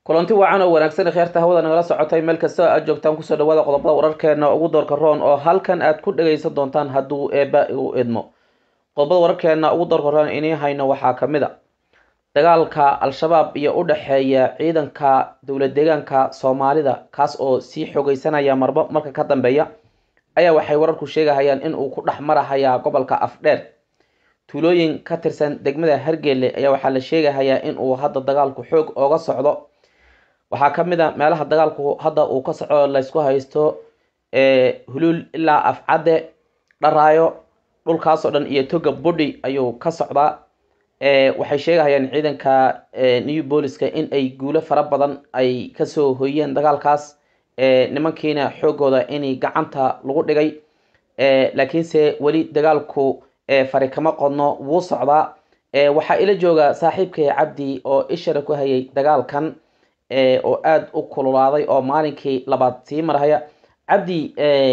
kulanti wacan oo wanaagsan kheerta hawada nagala socotay meel kasta aad joogtaan kusoo dhawaada qodobada wararkeena ugu doorka roon oo halkan aad ku dhagaysan doontaan hadduu eeba u idmo qodobada wararkeena ugu doorka roon inii hayno waxaa kamid a dagaalka al-shabaab iyo u dhexeeya ciidanka dowlad deegaanka soomaalida kaas oo sii xogeysanaya marba marka ka dambeeya ayaa waxay wararku sheegahayaan in uu ku dhex marahayaa gobolka afdheer tuulooyin ka tirsan degmada hargeele ayaa waxaa la sheegahayaa in uu hadda dagaalku xoog ooga socdo waxaa kamid a meelaha dagaalku hadda uu ka socdo laysku haysto huluul ilaa afcadde dharaayo dhulkaasoo dhan iyo toga budhi ayuu ka socdaa waxay sheegahayaan ciidanka new booliska in ay guulo fara badan ay kasoo hoyeen dagaalkaas nimankiina xoogooda in gacanta lagu dhigay laakiinse weli dagaalku fari kama qodno wuu socdaa waxaa ila jooga saaxiibkay cabdi oo ishara ku hayay dagaalkan oo aada u kululaaday oo maalinkii labaad sii marhaya cabdi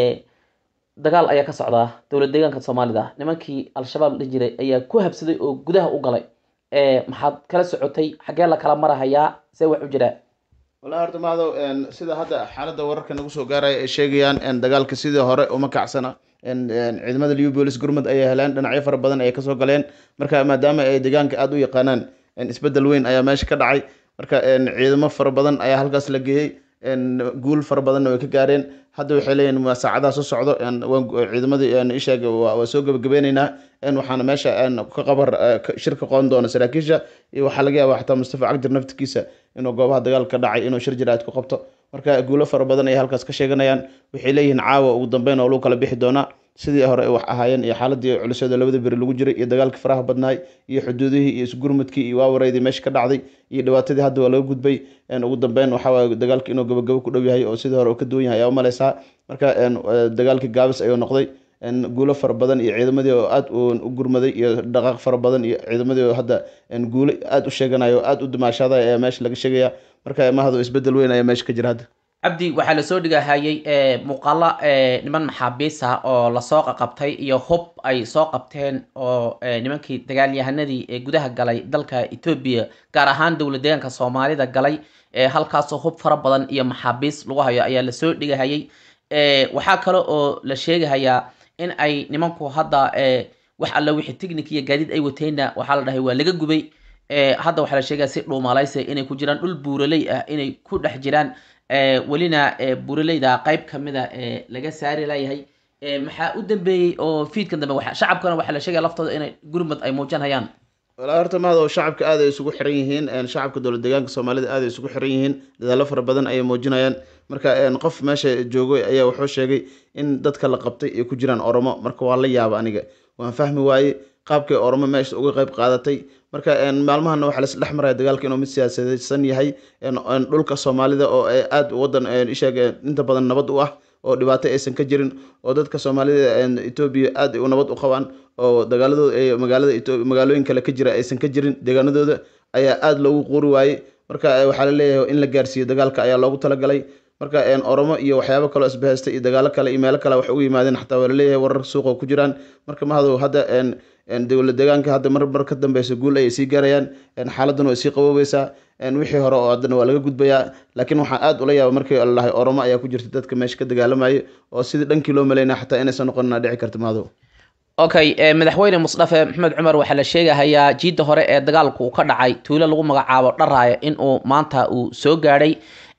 dagaal ayaa ka socdaa dowlad deegaanka soomaalida nimankii al-shabaab la jiray ayaa ku habsaday oo gudaha u galay maxaad kala socotay xaggee la kala marahayaa see wax u jiraa wallahi horta mahdow sida hadda xaaladda wararka nagu soo gaaraya ay sheegayaan dagaalka sidii hore uma kacsana ciidamada liu bolis gurmud ayay heleen dhinacyo fara badan ayay kasoo galeen marka maadaama ay deegaanka aada u yaqaanaan isbedel weyn ayaa meesha ka dhacay marka ciidamo fara badan ayaa halkaas la geeyey guul fara badanna way ka gaareen hadda waxay leeyihin waa saacadaha soo socdo ciidamadii isheeg waa soo gebagabeyneynaa waxaana meesha ka qabar shirka qoon doona saraakiisha iyo waxaa laga yaaba xataa mustafa cagdir naftikiisa inuu goobaha dagaalka ka dhacay inuu shir jiraad ku qabto marka guulo fara badan ayay halkaas ka sheeganayaan waxay leeyihiin caawa ugu dambeyn oo lagu kala bixi doonaa sidii hore wax ahaayeen iyo xaaladii culiseed oo labada beri lagu jiray iyo dagaalkii faraha badnaay iyo xuduudihii iyo isgurmudkii iyo waawareydii meesha ka dhacday iyo dhibaatadii hadda waa laga gudbay ugu dambeyn waxawaay dagaalka inuu gabagabo ku dhow yahay oo sidii hore uu ka duwan yahay ayaa umaleysaa marka dagaalkii gaabis ayuu noqday guulo fara badan iyo ciidamadii oo aada u gurmaday iyo dhaqaaq fara badan iyo ciidamadii oo hadda guulo aada u sheeganayo o aada u dimaashaaday ayaa meesha laga sheegaya marka mahado isbedel weyn ayaa meesha ka jira hadda cabdi waxaa lasoo dhigahayay muuqaalo niman maxaabiis ah oo lasoo qaqabtay iyo hub ay soo qabteen oo nimankii dagaalyahanadii ee gudaha galay dalka etoobiya gaar ahaan dowlad deegaanka soomaalida galay halkaasoo hub fara badan iyo maxaabiis lagu hayo ayaa lasoo dhigahayay waxaa kale oo la sheegahayaa in ay nimanku hadda wax alla wixii technic iyo gaadiid ay wateenna waxaa la dhahay waa laga gubay hadda waxaa la sheegaya si dhuumalaysa inay ku jiraan dhul buuraley ah inay ku dhex jiraan welina buuraleyda qeyb kamida laga saari layahay maxaa u dambeeyey oo fiidkan dambe shacabkana waxaa la sheegaya laftooda inay gurmud ay muujanhayaan walaa horta mahdow shacabka aada ay isugu xiran yihiin shacabka dowlad deegaanka soomaalida aada ay isugu xiran yihiin dadaalo fara badan ayay muujinayaan marka qof meesha joogo ayaa wuxuu sheegay in dadka la qabtay ay ku jiraan oromo marka waa la yaaba aniga waan fahmi waaye qaabkay oromo meesha uga qayb qaadatay marka maalmahana waxaa las dhex maraya dagaalka inuu mid siyaasadeysan yahay dhulka soomaalida oo aada wadan isheeg inta badan nabad u ah oo dhibaato aysan ka jirin oo dadka soomaalida etoobiya aada u nabad u qabaan oo dagaaladooda ay magaalada magaalooyin kale ka jira aysan ka jirin deegaanadooda ayaa aada loogu quuri waayey marka waxaa la leeyahay in la gaarsiiyo dagaalka ayaa loogu talagalay marka oromo iyo waxyaabo kaloo isbahaystay iyo dagaalo kale iyo meelo kale wax ugu yimaadeen xataa waa laleeyahay warar suuqa ku jiraan marka mahadow hadda dowlad deegaanka hadda mar mar ka dambeysa guul ayay sii gaarayaan xaaladdan way sii qaboobeysaa wixii hore oo haddana waa laga gudbayaa laakiin waxaan aada ula yaaba markii lalahay oromo ayaa ku jirta dadka meesha ka dagaalamaya oo sidii dhankii loo maleynaya xataa inaysan noqonina dhici karta mahadow okay madaxweyne musdafe maxamed cumar waxaa la sheegahayaa jiidda hore ee dagaalku ka dhacay tuulo lagu magacaabo dharaaya inuu maanta uu soo gaadhay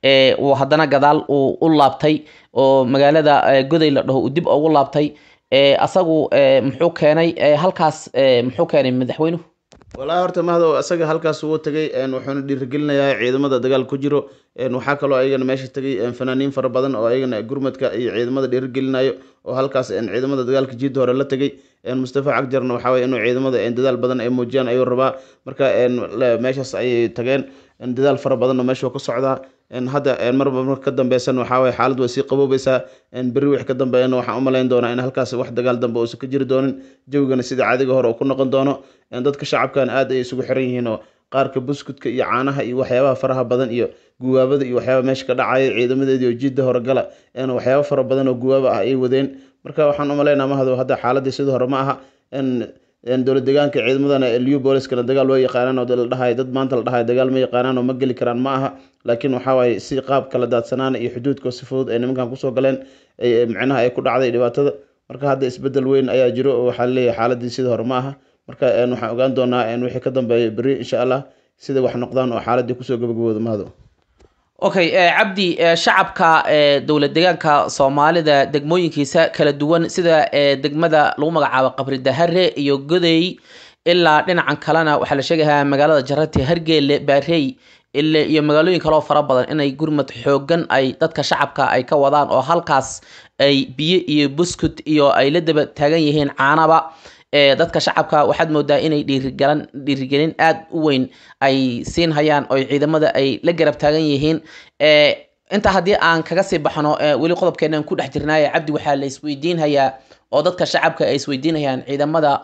uu haddana gadaal uu u laabtay oo magaalada goday la dhaho uu dib ugu laabtay asagu muxuu keenay halkaas muxuu keenay madaxweynuhu walahi horta mahdow asaga halkaas wuu tagay wuxuuna dhiirigelinayaa ciidamada dagaal ku jiro waxaa kaloo ayagana meesha tagay fanaaniin fara badan oo ayagana gurmadka iyo ciidamada dhiirigelinayo oo halkaas ciidamada dagaalka jiidda hore la tagay mustafa cagjarna waxaa weye inuu ciidamada dadaal badan ay muujiyaan ayuu rabaa marka meeshaas ayay tageen dadaal fara badan oo meesha ka socdaa hadda marba marka ka dambeysan waxaa weye xaalad way sii qaboobeysaa berri wix ka dambeeyana waxaan umalayn doonaa in halkaas wax dagaal dambe uusan ka jiri doonin jawigana sida caadiga hore uu ku noqon doono dadka shacabkan aada ay isugu xiran yihiin oo qaarka buskudka iyo caanaha iyo waxyaabaha faraha badan iyo guwaabada iyo waxyaaba meesha ka dhacaya ciidamadeedii oo jiidda hore gala waxyaaba fara badan oo guwaaba ah ay wadeen marka waxaan umalaynaa mahado hadda xaaladii sidii hore ma aha dowlad deegaanka ciidamadana liu booliskana dagaal waa yaqaanaan oo la dhahay dad maanta la dhahay dagaal ma yaqaanaan oo ma geli karaan ma aha laakiin waxaa waaye si qaab kala daadsanaana iyo xuduudka si fudud ay nimankan kusoo galeen micnaha ay ku dhacday dhibaatada marka hadda isbedel weyn ayaa jiro oo waxaa leeyahay xaaladii sidii hore ma aha marka waxaan ogaan doonaa wixii ka dambeeya beri insha allah sida wax noqdaan oo xaaladii kusoo gabagabooda mahado okay cabdi shacabka dowlad deegaanka soomaalida degmooyinkiisa kala duwan sida degmada lagu magacaabo qabri dahare iyo godey ilaa dhinacan kalena waxaa la sheegayaa magaalada jarati hargeele baarey iyo magaalooyin kaleo fara badan inay gurmad xoogan ay dadka shacabka ay ka wadaan oo halkaas ay biyo iyo buskut iyo ay la daba taagan yihiin caanaba dadka shacabka waxaad moodaa inay dhiirigalan dhiirigelin aada u weyn ay siin hayaan oo ciidamada ay la garab taagan yihiin intaa haddii aan kaga sii baxno weli qodobkeenan ku dhex jirnaaye cabdi waxaa la isweydiinhayaa oo dadka shacabka ay isweydiinhayaan ciidamada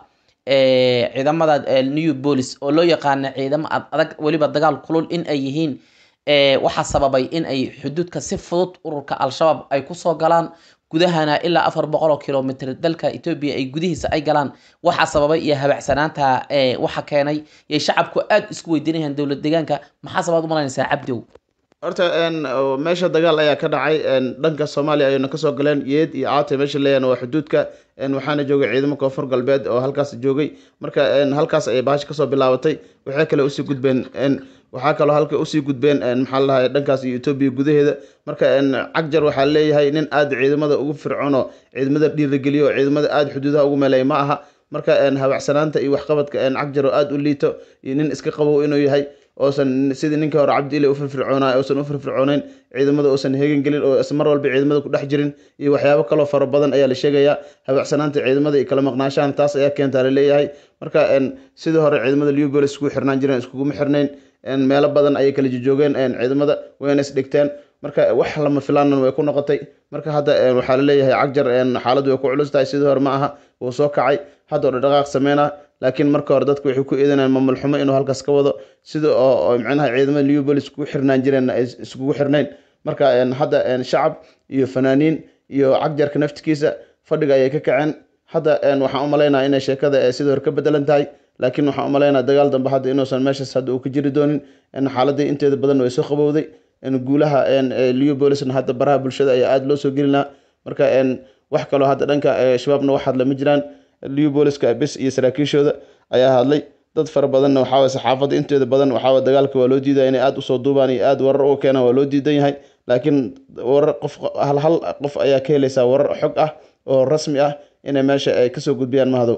ciidamada new police oo loo yaqaana ciidamo adag weliba dagaal kulul in ay yihiin waxaa sababay in ay xuduudka si fudud ururka al-shabaab ay kusoo galaan gudahana ilaa afar boqol oo kilomitr dalka etoobiya ay gudihiisa ay galaan waxaa sababay iyo habacsanaanta waxa keenay yay shacabku aada isku weydiinayaan dowlad deegaanka maxaa sabaad umalanaysaa cabdow horta meesha dagaal ayaa ka dhacay dhanka soomaaliya ayayna kasoo galeen yeed iyo caate meesha leeyahan waa xuduudka waxaana joogay ciidamo koonfur galbeed oo halkaas joogay marka halkaas ayay bahasha kasoo bilaabatay waxay kale usii gudbeen waxaa kaloo halka usii gudbeen maxaa ladahay dhankaas iyo etoobiya gudaheeda marka cagjar waxaa leeyahay nin aada ciidamada ugu fircono ciidamada dhiirageliyo oo ciidamada aada xuduudaha ugu meelay ma aha marka habacsanaanta iyo waxqabadka cagjar oo aada u liito iyo nin iska qabow inuu yahay oosan sidii ninkii hore cabdi ile ufirfircoona oosan u firfircooneyn ciidamada oosan heegan gelin oo mar walba ciidamada ku dhex jirin iyo waxyaabo kaloo fara badan ayaa la sheegayaa habacsanaanta ciidamada iyo kala maqnaashahan taas ayaa keentaa laleeyahay marka sidii hore ciidamada liubolis iskugu xirnaan jireen iskuguma xirnayn meelo badan ayay kala jojoogeen ciidamada wayna isdhigteen marka wax lama filaanan way ku noqotay marka hadda waxaa laleeyahay cagjar xaaladdu way ku culus tahay sidii hore ma aha wuu soo kacay hadda oo dhaqaaq sameynaa laakiin marka hore dadku waxay ku eedanayaan maamul xumo inuu halkaas ka wado sida oo micnaha ciidamada liubolis iskugu xirnaan jireen ay iskugu xirnayn marka hadda shacab iyo fanaaniin iyo cagjarka naftikiisa fadhiga ayay ka kaceen hadda waxaan u malaynaya inay sheekada sidii hore ka bedelan tahay laakiin waxaan u malaynaya dagaal dambe hadda inuusan meeshaas hadda uu ka jiri doonin xaaladii inteeda badan way soo qabowday guulaha liubolisna hadda baraha bulshada ayaa aada loo soo gelinaa marka wax kaloo hadda dhanka shabaabna wax hadla ma jiraan liuboliska bis iyo saraakiishooda ayaa hadlay dad fara badanna waxaa saxaafadda inteeda badan waxaa dagaalka waa loo diidaya inay aada usoo duubaan iyo aada warar uga keenaan waa loo diidan yahay laakiin warar qof hal hal qof ayaa ka helaysaa warar xog ah oo rasmi ah inay meesha ay kasoo gudbiyaan mahadow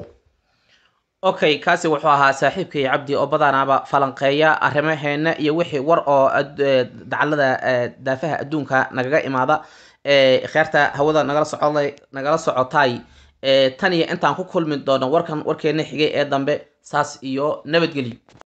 okay kaasi wuxuu ahaa saaxiibkay cabdi oo badanaaba falanqeeya arrimaheena iyo wixii war oo dacalada daafaha adduunka nagaga imaada kheerta hawada nagala soco nagala socotay tan iyo intaan ku kulmi doono warkan warkeena xigay ee dambe saas iyo nabadgelyo